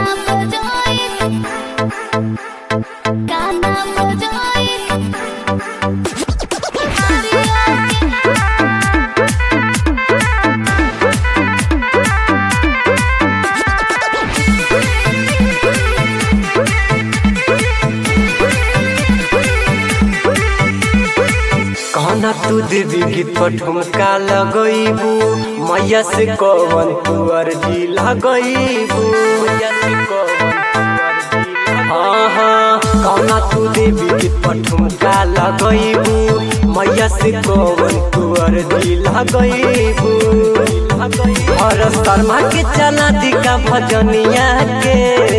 बजाए गाना बजाए कहना तू देवी गीत पर ठुमका लगईबू मैया से कवन तू अर्जी लगईबू मैया से कवन तू अर्जी हाँ हाँ कहना तू देवी गीत पर ठुमका लगईबू मैया से कवन तू अर्जी लगईबू और शर्मा के चला दिका भजनिया के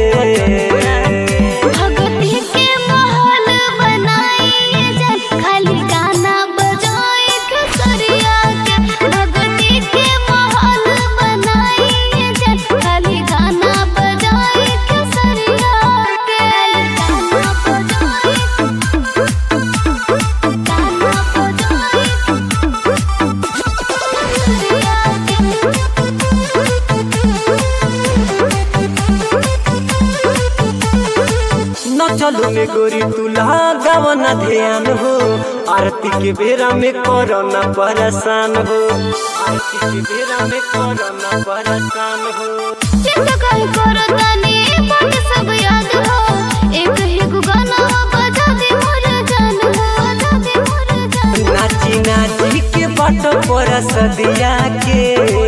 भगती के माहौल बनाइए जन खाली गाना बजाए खेसरिया के भगती के माहौल बनाइए जन खाली गाना बजाए खेसरिया के गाना बजाए गाना बजाए न चलो में गोरी तुला गवना ध्यान हो आरती के बेरा में कोरोना परेशान हो आरती के बेरा में कोरोना परेशान हो चिंता काहे करो तानी बात सब याद हो एक ही गो गाना बजा दे मोर जान हो बजा दे मोर जान नाची नाची के बाट पर सदिया के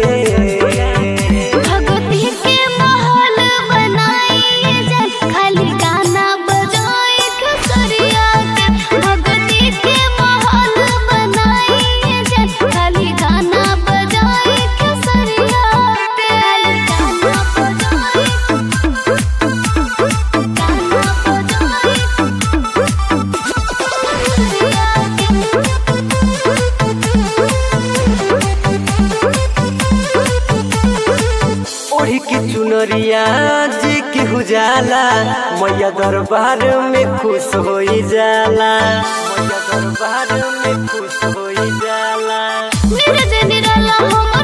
भगती के माहौल बनाइए जन खाली गाना बजाए खेसरिया के भगती के माहौल बनाइए जन खाली गाना बजाए खेसरिया के खाली गाना बजाए गाना बजाए ओढ़ी की चुनरिया जी की हुजाला मैया दरबार में खुश हो जाला मैया दरबार में खुश हो जाला नीरज निराला हम